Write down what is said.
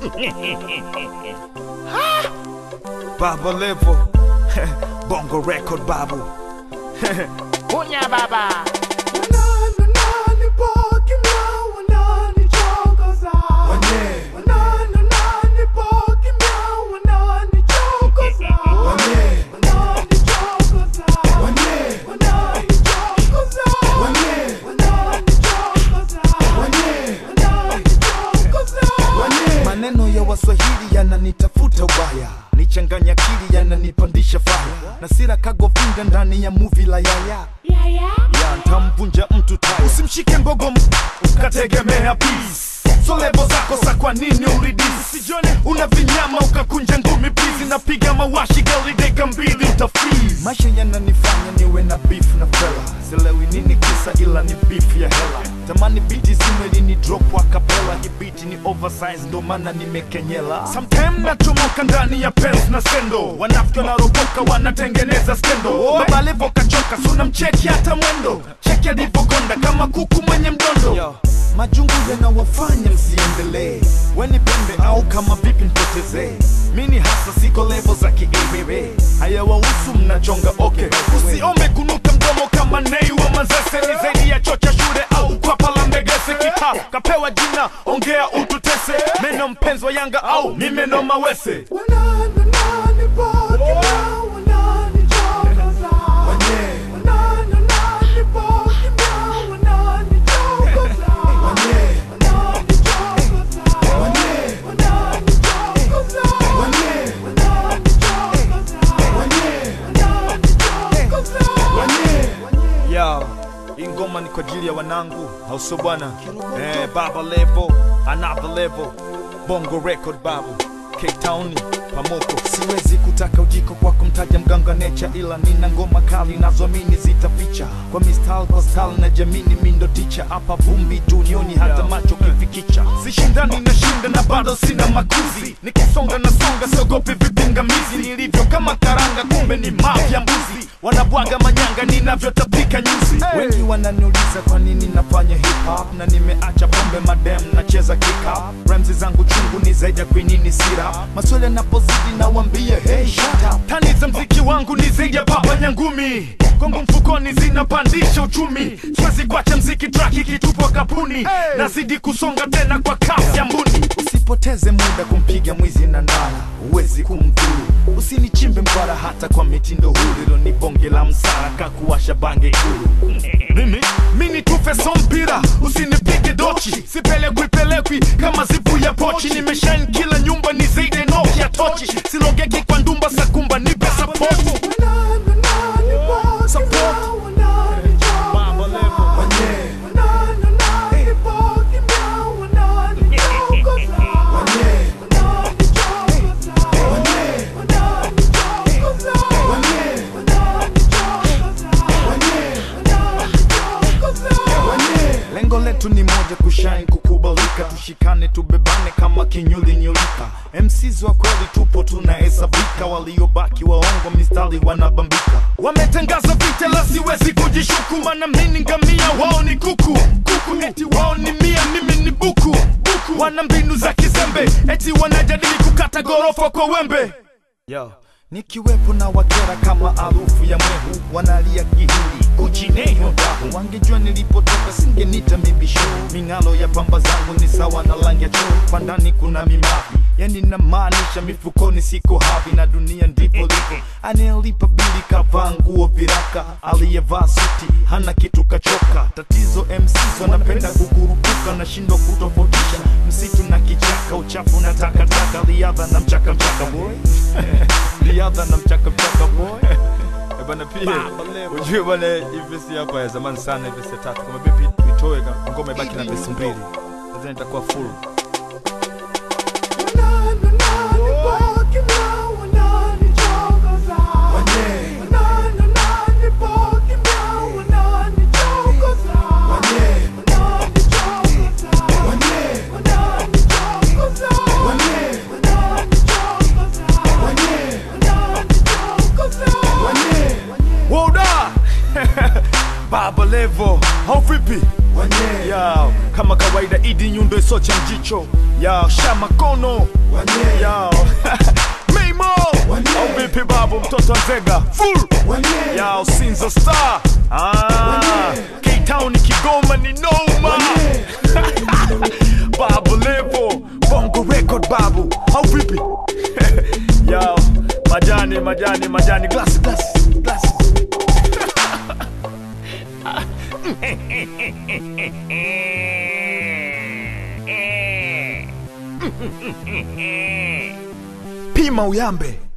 Baba Levo Bongo Record Babu Kunya baba Maneno ya Waswahili yananitafuta ubaya, nichanganya akili yananipandisha faya, na sira kagovinda ndani ya muvi la yaya ya ntamvunja mtu taya. Usimshike mbogo m- ukategemea peace. So lebo zako sa kwa nini uridisi Sijone una vinyama ukakunja ngumi please Napiga mawashi gari deka mbili utafreeze Maisha yananifanya niwe na beef na fella Silewi nini kisa ila ni beef ya hela Tamani biti zimwe ni drop wa kapela Hii beat ni oversize ndo maana nimekenyela Sometime nachomoka ndani ya pens na sendo Wanafiki wanaropoka wanatengeneza skendo Baba Levo kachoka suna mcheki hata mwendo Cheki alivyokonda kama kuku mwenye mdondo Majungu yanawafanya msiendelee weni pembe au kama vipi mpotezee mini hasa siko levo za kiebebe hayawahusu mnachonga okay usiombe kunuka mdomo kama nei wa mazese ni zaidi ya chocha shule au kwapa la mbegese kita kapewa jina ongea ututese meno mpenzi wa yanga au ni meno mawese Yo, hii ngoma ni kwa ajili ya wanangu hauso bwana eh, baba levo another level bongo record babu K-Town pamoko siwezi kutaka ujiko kwa kumtaja mganga necha ila nina ngoma kali nazoamini zitaficha kwa mistal kwa style na jamini mindo ticha hapa vumbi dunioni hata macho kifikicha sishindani na shinda na bado sina makuzi nikisonga na songa siogopi vipingamizi nilivyo kama karanga kumbe ni mafya mbuzi wanabwaga manyanga ninavyotapika nyuzi wengi wananiuliza kwa nini nafanya hip hop na nimeacha pombe madem nacheza kick up ramzi zangu chungu ni zaidi ya kwinini sira maswali yanapozidi nawambia hey shut up tani za mziki wangu ni zaidi ya baba nyangumi kongo mfukoni zinapandisha uchumi siwezi kuacha mziki track ikitupwa kapuni nazidi kusonga tena kwa kasi ya mbuni usipoteze muda kumpiga mwizi na ndala huwezi kumdhuru usinichimbe mkwara hata kwa mitindo huru hilo ni bonge la msara kakuwasha bange ikulu mimi mini tufe so mpira usinipige dochi sipelekwi pelekwi kama zipu ya pochi nimeshain kila nyumba ni zaidi ya noki ya tochi silogeki kwa ndumba sakumba nipe sapoti lengo letu ni moja kushine kukubalika tushikane tubebane kama kinyuli nyulika mcs wa kweli tupo tunahesabika waliobaki waongo mistari wanabambika wametangaza vita la siwezi kujishuku mana mini ngamia wao ni kuku kuku eti wao ni mia mimi ni buku buku wana mbinu za kizembe eti wanajadili kukata gorofa kwa wembe Yo. Nikiwepo na wakera kama harufu ya mwehu wanalia kihindi kuchineyo dahu wangejua nilipotoka singenita mibisho ming'alo ya pamba zangu ni sawa na rangi ya choo kwa ndani kuna mimavi yani namaanisha mifukoni siko havi na dunia ndipo lipo anayelipa bili kavaa nguo viraka aliyevaa suti hana kitu kachoka tatizo MCs wanapenda kukurupuka nashindwa kutofautisha msitu na kichaka uchafu na takataka riadha na mchaka mchaka boy riadha na mchaka mchaka boy Eh, bana pia ujue bana hii vesi hapa ya zamani sana hii vesi ya tatu kama vipi tuitoe ka- ngoma ibaki na vesi mbili nadhani itakuwa full Woda Baba Levo au vipi Wanye, Yao, kama kawaida idi nyundo isocha mjicho Yao, shama kono wanye, Yao, Mimo Wanye. au vipi babu mtoto wa Nzega full wanye, Yao, Sinza Star ah, Wanye. K-Town Kigoma ni noma wanye. Babu Levo, Bongo Record babu au vipi Yao, majani majani majani glass glass glass Pima uyambe